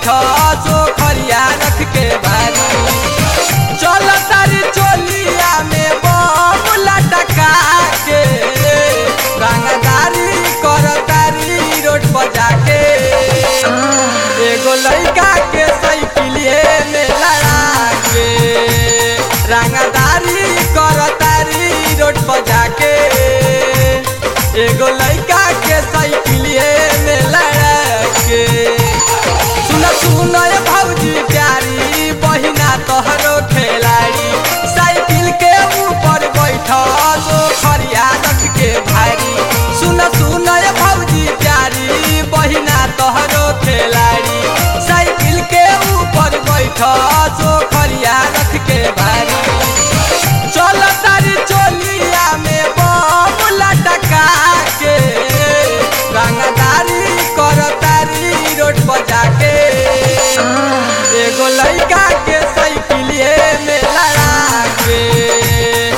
बैठा सो खरिया रख के बारी चल तारी चोलिया में बम लटका के रंगदारी कर तारी रोड पर जाके एगो लड़का के साइकिलिए में लड़ा के रंगदारी कर तारी रोड पर जाके एगो लड़का के साइकिलिए में लड़ा के सुन सुन ये भौजी प्यारी बहिना तोहरो खिलाड़ी साइकिल के ऊपर बैठल ओ खरिया रख के भारी सुन सुन ये भौजी प्यारी बहिना तोहरो खिलाड़ी साइकिल के ऊपर बैठल ओ खरिया रख के भारी चल तारी चोलिया में बम लटका के रंगदारी कर तारी रोड पर जाके एगो लड़का के साइकिलिए में लड़ा के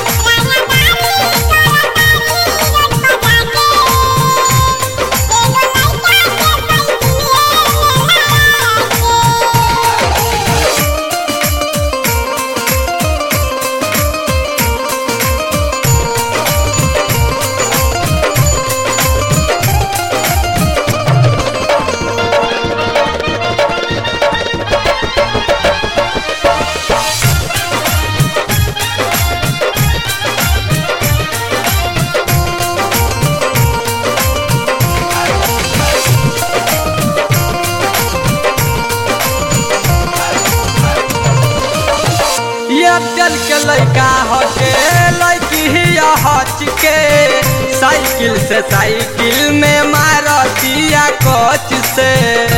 ये चल के लड़का हटे लड़की ही हच के साइकिल से साइकिल में मारतिया कोच से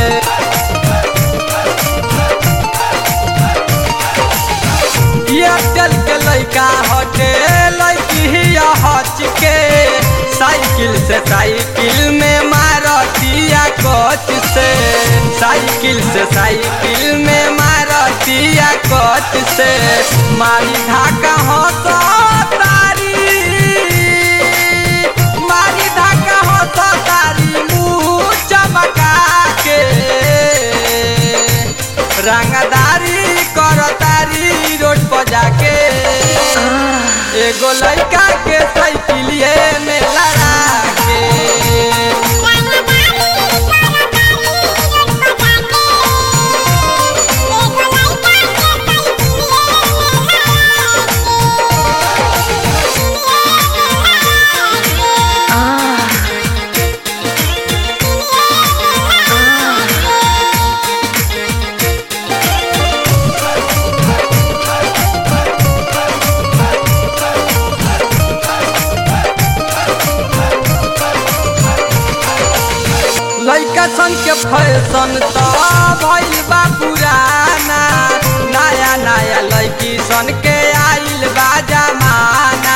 ये चल के लड़का हटे लड़की ही हच के साइकिल से साइकिल में मारतिया कोच से साइकिल से साइकिल में मारतिया कोच से मारी धाका हो तो तारी मारी धाका हो तो तारी मुंह चमका के रंगदारी कर तारी रोड पर जाके एगो लड़का के साइकिलिए में लड़ा के लइका सन के फैशन त भइल बा पुराना नया नया लइकी सन के आइल बा जमाना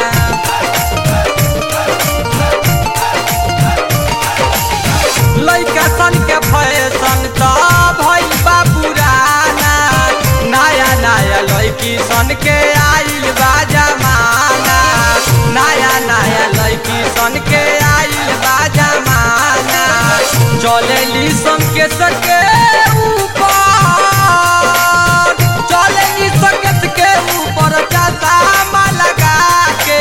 लइका सन के फैशन त भइल बा पुराना नया नया लइकी सन के आइल बा जमाना नया नया लइकी सन के आइल बा जमाना चलेली सन के सके ऊपर चलेली सकत के ऊपर चश्मा लगा के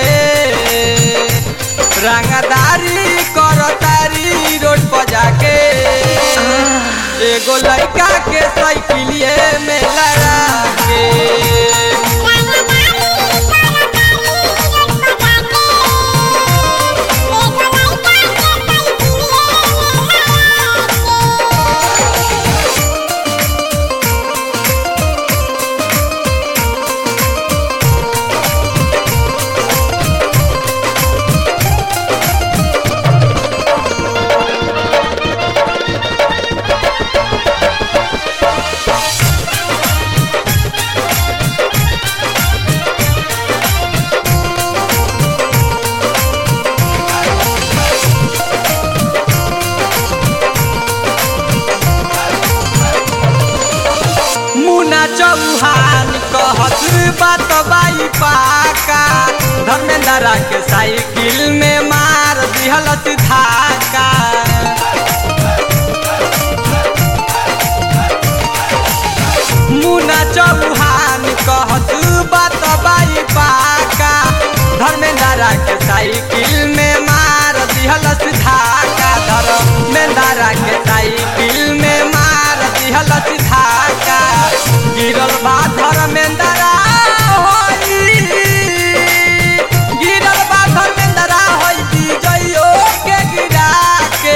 रंगदारी कर तारी रोड पर जाके एगो लड़का के साइकिलिए में लड़ा के मुना चौहान कहत बात बाई पाका धर्मेंद्र के साइकिल में मार दिहल धाका चौहान कहत बात बाई पाका धर्मेंद्रा के साइकिल में मार दिहल धाका धर्मेंद्रा के साइकिल में मार दिहल धाका गिरल बा धर्मेंद्रा होई गिरल बा धर्मेंद्रा होई विजयो के गिरा के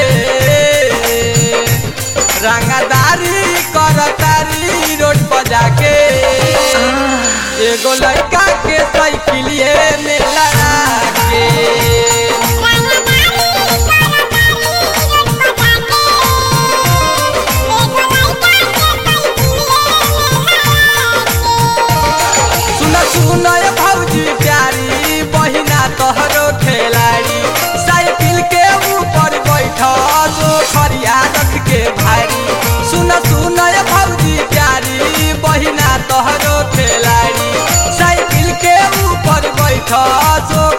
रंगदारी करतारी रोड पर जाके एगो लड़का के साइकिलिए में लड़ा के सुन सुन ये भौजी प्यारी बहिना तोहरो खिलाड़ी साइकिल के ऊपर बैठ तो खरिया रख के भारी सुन सुन ये भौजी प्यारी बहिना तोहरो खिलाड़ी साइकिल के ऊपर बैठ तो